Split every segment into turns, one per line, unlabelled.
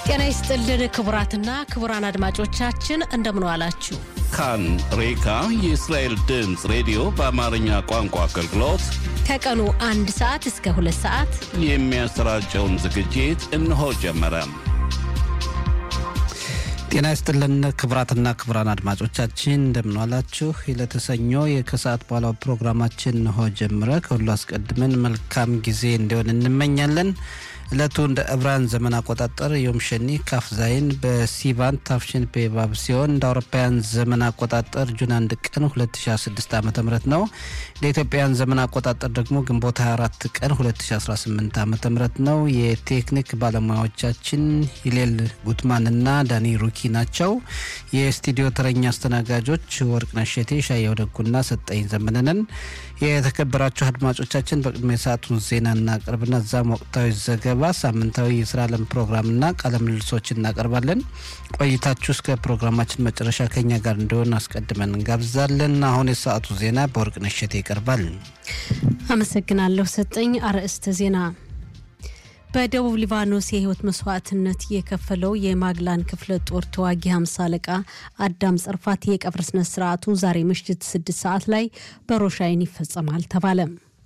ጤና ይስጥልን ክቡራትና ክቡራን አድማጮቻችን እንደምን ዋላችሁ።
ካን ሬካ የእስራኤል ድምፅ ሬዲዮ በአማርኛ ቋንቋ አገልግሎት
ከቀኑ አንድ ሰዓት እስከ ሁለት ሰዓት
የሚያሰራጨውን ዝግጅት እነሆ ጀመረ።
ጤና ይስጥልን ክቡራትና ክቡራን አድማጮቻችን እንደምንዋላችሁ። ለተሰኞ የከሰዓት በኋላው ፕሮግራማችን እንሆ ጀምረ። ከሁሉ አስቀድመን መልካም ጊዜ እንዲሆን እንመኛለን። ዕለቱ እንደ ዕብራን ዘመን አቆጣጠር ዮም ሸኒ ካፍ ዛይን በሲቫን ታፍሽን ፔባብ ሲሆን እንደ አውሮፓውያን ዘመን አቆጣጠር ጁን አንድ ቀን 2016 ዓ ም ነው። እንደ ኢትዮጵያውያን ዘመን አቆጣጠር ደግሞ ግንቦት 24 ቀን 2018 ዓ ም ነው። የቴክኒክ ባለሙያዎቻችን ሂሌል ጉትማንና ዳኒ ሩኪ ናቸው። የስቱዲዮ ተረኛ አስተናጋጆች ወርቅነሽ እሸቴ፣ ሻየው ደጉና ሰጠኝ ዘመነንን። የተከበራችሁ አድማጮቻችን በቅድሚያ ሰዓቱን ዜና እናቀርብና እዛም ወቅታዊ ዘገባ፣ ሳምንታዊ የስራ ዓለም ፕሮግራምና ቃለ ምልልሶች እናቀርባለን። ቆይታችሁ እስከ ፕሮግራማችን መጨረሻ ከኛ ጋር እንዲሆን አስቀድመን እንጋብዛለን። አሁን የሰዓቱ ዜና በወርቅነሽ እሸቴ ይቀርባል።
አመሰግናለሁ ሰጠኝ። አርዕስተ ዜና በደቡብ ሊባኖስ የህይወት መስዋዕትነት የከፈለው የማግላን ክፍለ ጦር ተዋጊ ሀምሳ አለቃ አዳም ጸርፋት የቀብር ስነ ስርዓቱ ዛሬ ምሽት ስድስት ሰዓት ላይ በሮሻይን ይፈጸማል ተባለ።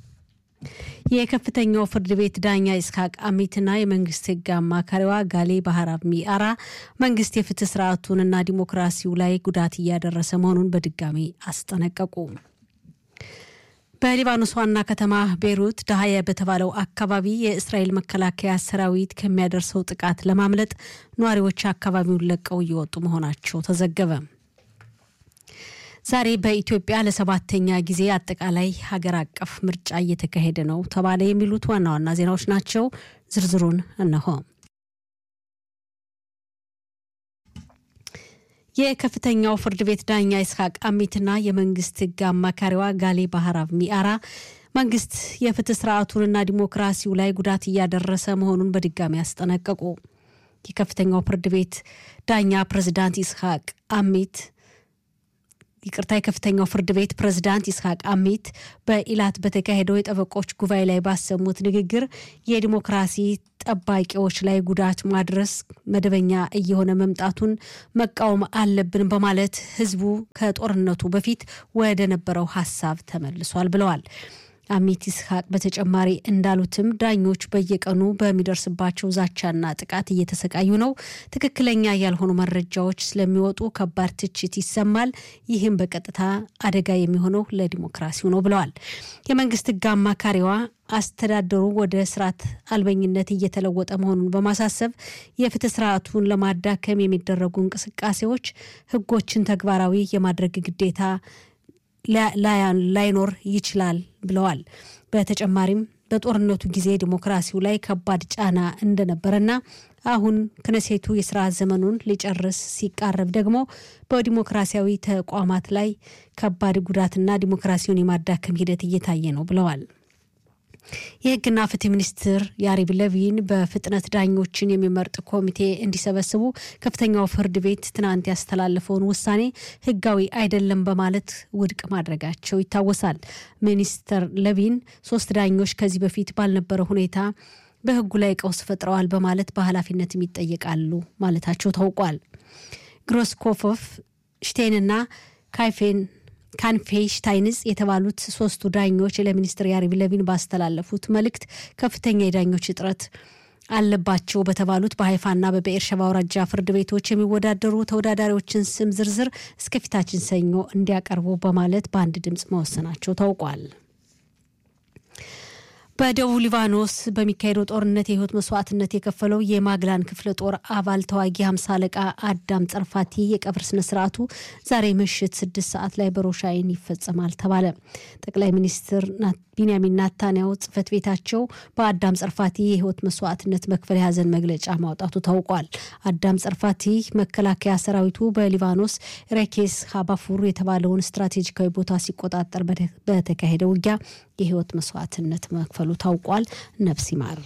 የከፍተኛው ፍርድ ቤት ዳኛ ኢስሐቅ አሚትና የመንግስት ህግ አማካሪዋ ጋሌ ባህራብ ሚአራ መንግስት የፍትህ ስርዓቱንና ዲሞክራሲው ላይ ጉዳት እያደረሰ መሆኑን በድጋሚ አስጠነቀቁ። በሊባኖስ ዋና ከተማ ቤይሩት ዳህያ በተባለው አካባቢ የእስራኤል መከላከያ ሰራዊት ከሚያደርሰው ጥቃት ለማምለጥ ነዋሪዎች አካባቢውን ለቀው እየወጡ መሆናቸው ተዘገበ። ዛሬ በኢትዮጵያ ለሰባተኛ ጊዜ አጠቃላይ ሀገር አቀፍ ምርጫ እየተካሄደ ነው ተባለ። የሚሉት ዋና ዋና ዜናዎች ናቸው። ዝርዝሩን እነሆ። የከፍተኛው ፍርድ ቤት ዳኛ ይስሐቅ አሚትና የመንግስት ህግ አማካሪዋ ጋሌ ባህራብ ሚአራ መንግስት የፍትህ ስርዓቱንና ዲሞክራሲው ላይ ጉዳት እያደረሰ መሆኑን በድጋሚ አስጠነቀቁ። የከፍተኛው ፍርድ ቤት ዳኛ ፕሬዝዳንት ይስሐቅ አሚት ይቅርታ የከፍተኛው ፍርድ ቤት ፕሬዝዳንት ይስሐቅ አሚት በኢላት በተካሄደው የጠበቆች ጉባኤ ላይ ባሰሙት ንግግር የዲሞክራሲ ጠባቂዎች ላይ ጉዳት ማድረስ መደበኛ እየሆነ መምጣቱን መቃወም አለብን በማለት ህዝቡ ከጦርነቱ በፊት ወደ ነበረው ሀሳብ ተመልሷል ብለዋል። አሚት ይስሐቅ በተጨማሪ እንዳሉትም ዳኞች በየቀኑ በሚደርስባቸው ዛቻና ጥቃት እየተሰቃዩ ነው። ትክክለኛ ያልሆኑ መረጃዎች ስለሚወጡ ከባድ ትችት ይሰማል። ይህም በቀጥታ አደጋ የሚሆነው ለዲሞክራሲው ነው ብለዋል። የመንግስት ህግ አማካሪዋ አስተዳደሩ ወደ ስርዓት አልበኝነት እየተለወጠ መሆኑን በማሳሰብ የፍትህ ስርዓቱን ለማዳከም የሚደረጉ እንቅስቃሴዎች ህጎችን ተግባራዊ የማድረግ ግዴታ ላይኖር ይችላል ብለዋል። በተጨማሪም በጦርነቱ ጊዜ ዲሞክራሲው ላይ ከባድ ጫና እንደነበረና አሁን ክነሴቱ የስራ ዘመኑን ሊጨርስ ሲቃረብ ደግሞ በዲሞክራሲያዊ ተቋማት ላይ ከባድ ጉዳትና ዲሞክራሲውን የማዳከም ሂደት እየታየ ነው ብለዋል። የህግና ፍትህ ሚኒስትር ያሪብ ለቪን በፍጥነት ዳኞችን የሚመርጥ ኮሚቴ እንዲሰበስቡ ከፍተኛው ፍርድ ቤት ትናንት ያስተላለፈውን ውሳኔ ህጋዊ አይደለም በማለት ውድቅ ማድረጋቸው ይታወሳል። ሚኒስትር ለቪን ሶስት ዳኞች ከዚህ በፊት ባልነበረ ሁኔታ በህጉ ላይ ቀውስ ፈጥረዋል በማለት በኃላፊነትም ይጠየቃሉ ማለታቸው ታውቋል። ግሮስኮፎፍ ሽቴንና ካይፌን ካንፌ ሽታይንስ የተባሉት ሶስቱ ዳኞች ለሚኒስትር ያሪብ ለቪን ባስተላለፉት መልእክት ከፍተኛ የዳኞች እጥረት አለባቸው በተባሉት በሀይፋና በበኤርሸባ አውራጃ ፍርድ ቤቶች የሚወዳደሩ ተወዳዳሪዎችን ስም ዝርዝር እስከፊታችን ሰኞ እንዲያቀርቡ በማለት በአንድ ድምፅ መወሰናቸው ታውቋል። በደቡብ ሊባኖስ በሚካሄደው ጦርነት የህይወት መስዋዕትነት የከፈለው የማግላን ክፍለ ጦር አባል ተዋጊ ሀምሳ አለቃ አዳም ጸርፋቲ የቀብር ስነስርዓቱ ዛሬ ምሽት ስድስት ሰዓት ላይ በሮሻይን ይፈጸማል ተባለ። ጠቅላይ ሚኒስትር ቢንያሚን ናታንያው ጽህፈት ቤታቸው በአዳም ጸርፋቲ የህይወት መስዋዕትነት መክፈል የሀዘን መግለጫ ማውጣቱ ታውቋል። አዳም ጸርፋቲ መከላከያ ሰራዊቱ በሊባኖስ ሬኬስ ሀባፉር የተባለውን ስትራቴጂካዊ ቦታ ሲቆጣጠር በተካሄደ ውጊያ የህይወት መስዋዕትነት መክፈሉ ታውቋል። ነፍስ ይማር።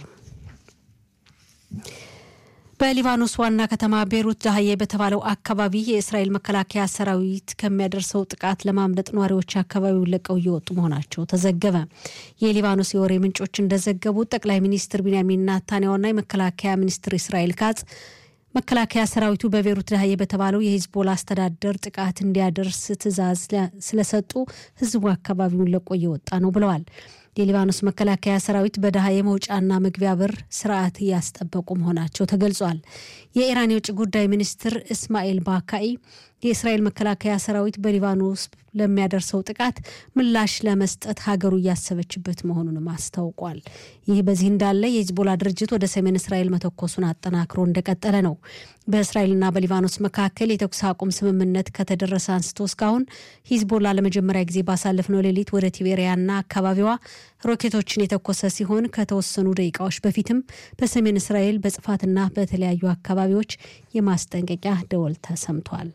በሊባኖስ ዋና ከተማ ቤሩት ዳህዬ በተባለው አካባቢ የእስራኤል መከላከያ ሰራዊት ከሚያደርሰው ጥቃት ለማምለጥ ነዋሪዎች አካባቢውን ለቀው እየወጡ መሆናቸው ተዘገበ። የሊባኖስ የወሬ ምንጮች እንደዘገቡት ጠቅላይ ሚኒስትር ቢንያሚን ናታንያሁና የመከላከያ ሚኒስትር እስራኤል ካጽ መከላከያ ሰራዊቱ በቤሩት ዳህዬ በተባለው የሂዝቦላ አስተዳደር ጥቃት እንዲያደርስ ትዕዛዝ ስለሰጡ ህዝቡ አካባቢውን ለቆ እየወጣ ነው ብለዋል። የሊባኖስ መከላከያ ሰራዊት በደሃ የመውጫና መግቢያ በር ስርዓት እያስጠበቁ መሆናቸው ተገልጿል። የኢራን የውጭ ጉዳይ ሚኒስትር እስማኤል ባካኢ የእስራኤል መከላከያ ሰራዊት በሊባኖስ ለሚያደርሰው ጥቃት ምላሽ ለመስጠት ሀገሩ እያሰበችበት መሆኑንም አስታውቋል። ይህ በዚህ እንዳለ የሂዝቦላ ድርጅት ወደ ሰሜን እስራኤል መተኮሱን አጠናክሮ እንደቀጠለ ነው። በእስራኤልና በሊባኖስ መካከል የተኩስ አቁም ስምምነት ከተደረሰ አንስቶ እስካሁን ሂዝቦላ ለመጀመሪያ ጊዜ ባሳለፍነው ሌሊት ወደ ቲቤሪያና አካባቢዋ ሮኬቶችን የተኮሰ ሲሆን ከተወሰኑ ደቂቃዎች በፊትም በሰሜን እስራኤል በጽፋትና በተለያዩ አካባቢዎች የማስጠንቀቂያ ደወል ተሰምቷል።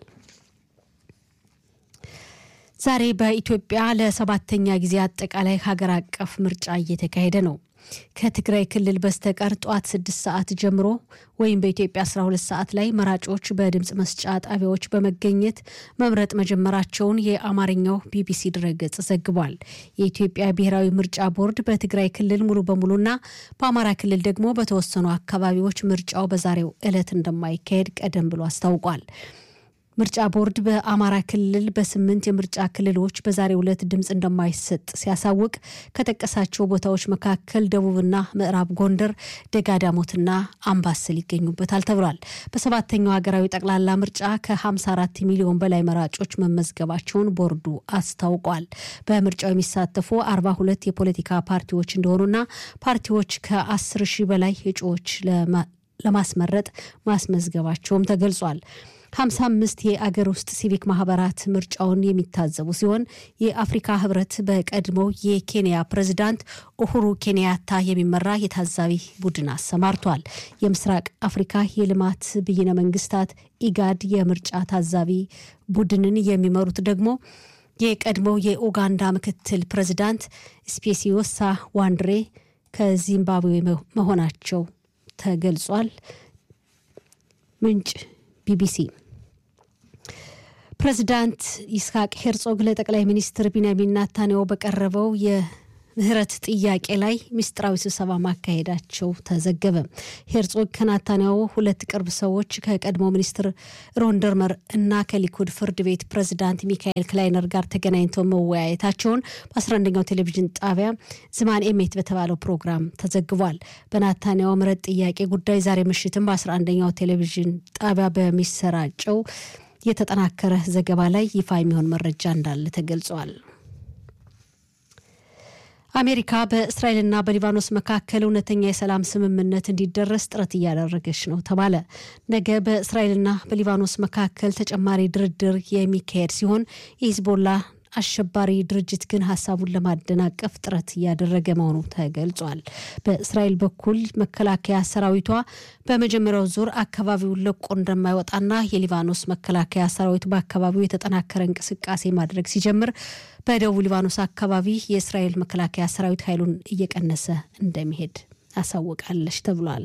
ዛሬ በኢትዮጵያ ለሰባተኛ ጊዜ አጠቃላይ ሀገር አቀፍ ምርጫ እየተካሄደ ነው። ከትግራይ ክልል በስተቀር ጠዋት ስድስት ሰዓት ጀምሮ ወይም በኢትዮጵያ 12 ሰዓት ላይ መራጮች በድምፅ መስጫ ጣቢያዎች በመገኘት መምረጥ መጀመራቸውን የአማርኛው ቢቢሲ ድረገጽ ዘግቧል። የኢትዮጵያ ብሔራዊ ምርጫ ቦርድ በትግራይ ክልል ሙሉ በሙሉና በአማራ ክልል ደግሞ በተወሰኑ አካባቢዎች ምርጫው በዛሬው ዕለት እንደማይካሄድ ቀደም ብሎ አስታውቋል። ምርጫ ቦርድ በአማራ ክልል በስምንት የምርጫ ክልሎች በዛሬው ዕለት ድምፅ እንደማይሰጥ ሲያሳውቅ ከጠቀሳቸው ቦታዎች መካከል ደቡብና ምዕራብ ጎንደር፣ ደጋዳሞትና አምባሰል ይገኙበታል ተብሏል። በሰባተኛው ሀገራዊ ጠቅላላ ምርጫ ከ54 ሚሊዮን በላይ መራጮች መመዝገባቸውን ቦርዱ አስታውቋል። በምርጫው የሚሳተፉ 42 የፖለቲካ ፓርቲዎች እንደሆኑና ፓርቲዎች ከ10 ሺህ በላይ እጩዎች ለማስመረጥ ማስመዝገባቸውም ተገልጿል። 55 የአገር ውስጥ ሲቪክ ማህበራት ምርጫውን የሚታዘቡ ሲሆን የአፍሪካ ህብረት በቀድሞው የኬንያ ፕሬዚዳንት ኡሁሩ ኬንያታ የሚመራ የታዛቢ ቡድን አሰማርቷል። የምስራቅ አፍሪካ የልማት ብይነ መንግስታት ኢጋድ የምርጫ ታዛቢ ቡድንን የሚመሩት ደግሞ የቀድሞው የኡጋንዳ ምክትል ፕሬዚዳንት ስፔሲዮሳ ዋንድሬ ከዚምባብዌ መሆናቸው ተገልጿል። ምንጭ ቢቢሲ ፕሬዚዳንት ይስሐቅ ሄርጾግ ለጠቅላይ ሚኒስትር ቢንያሚን ናታንያሁ በቀረበው የምህረት ጥያቄ ላይ ምስጢራዊ ስብሰባ ማካሄዳቸው ተዘገበ። ሄርጾግ ከናታንያሁ ሁለት ቅርብ ሰዎች ከቀድሞ ሚኒስትር ሮንደርመር እና ከሊኩድ ፍርድ ቤት ፕሬዚዳንት ሚካኤል ክላይነር ጋር ተገናኝተው መወያየታቸውን በ11ኛው ቴሌቪዥን ጣቢያ ዝማን ኤሜት በተባለው ፕሮግራም ተዘግቧል። በናታንያሁ ምህረት ጥያቄ ጉዳይ ዛሬ ምሽትም በ11ኛው ቴሌቪዥን ጣቢያ በሚሰራጨው የተጠናከረ ዘገባ ላይ ይፋ የሚሆን መረጃ እንዳለ ተገልጿል። አሜሪካ በእስራኤልና በሊባኖስ መካከል እውነተኛ የሰላም ስምምነት እንዲደረስ ጥረት እያደረገች ነው ተባለ። ነገ በእስራኤልና በሊባኖስ መካከል ተጨማሪ ድርድር የሚካሄድ ሲሆን የሂዝቦላ አሸባሪ ድርጅት ግን ሀሳቡን ለማደናቀፍ ጥረት እያደረገ መሆኑ ተገልጿል። በእስራኤል በኩል መከላከያ ሰራዊቷ በመጀመሪያው ዙር አካባቢውን ለቆ እንደማይወጣና የሊባኖስ መከላከያ ሰራዊት በአካባቢው የተጠናከረ እንቅስቃሴ ማድረግ ሲጀምር በደቡብ ሊባኖስ አካባቢ የእስራኤል መከላከያ ሰራዊት ኃይሉን እየቀነሰ እንደሚሄድ አሳውቃለች ተብሏል።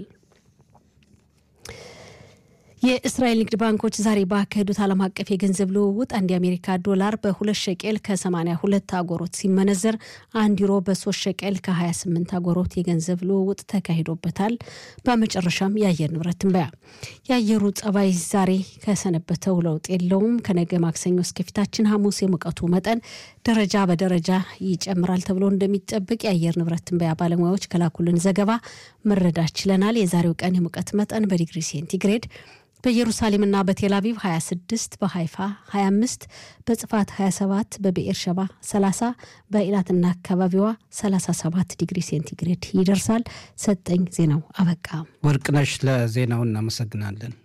የእስራኤል ንግድ ባንኮች ዛሬ ባካሄዱት ዓለም አቀፍ የገንዘብ ልውውጥ አንድ የአሜሪካ ዶላር በሁለት ሸቄል ከ82 አጎሮት ሲመነዘር አንድ ዩሮ በሶስት ሸቄል ከ28 አጎሮት የገንዘብ ልውውጥ ተካሂዶበታል። በመጨረሻም የአየር ንብረት ትንበያ። የአየሩ ጸባይ ዛሬ ከሰነበተው ለውጥ የለውም። ከነገ ማክሰኞ እስከፊታችን ሐሙስ የሙቀቱ መጠን ደረጃ በደረጃ ይጨምራል ተብሎ እንደሚጠብቅ የአየር ንብረት ትንበያ ባለሙያዎች ከላኩልን ዘገባ መረዳት ችለናል። የዛሬው ቀን የሙቀት መጠን በዲግሪ ሴንቲግሬድ በኢየሩሳሌምና በቴል አቪቭ 26 በሃይፋ 25 በጽፋት 27 በብኤር ሸባ 30 በኢላትና አካባቢዋ 37 ዲግሪ ሴንቲግሬድ ይደርሳል። ሰጠኝ ዜናው አበቃ።
ወርቅነሽ ለዜናው እናመሰግናለን።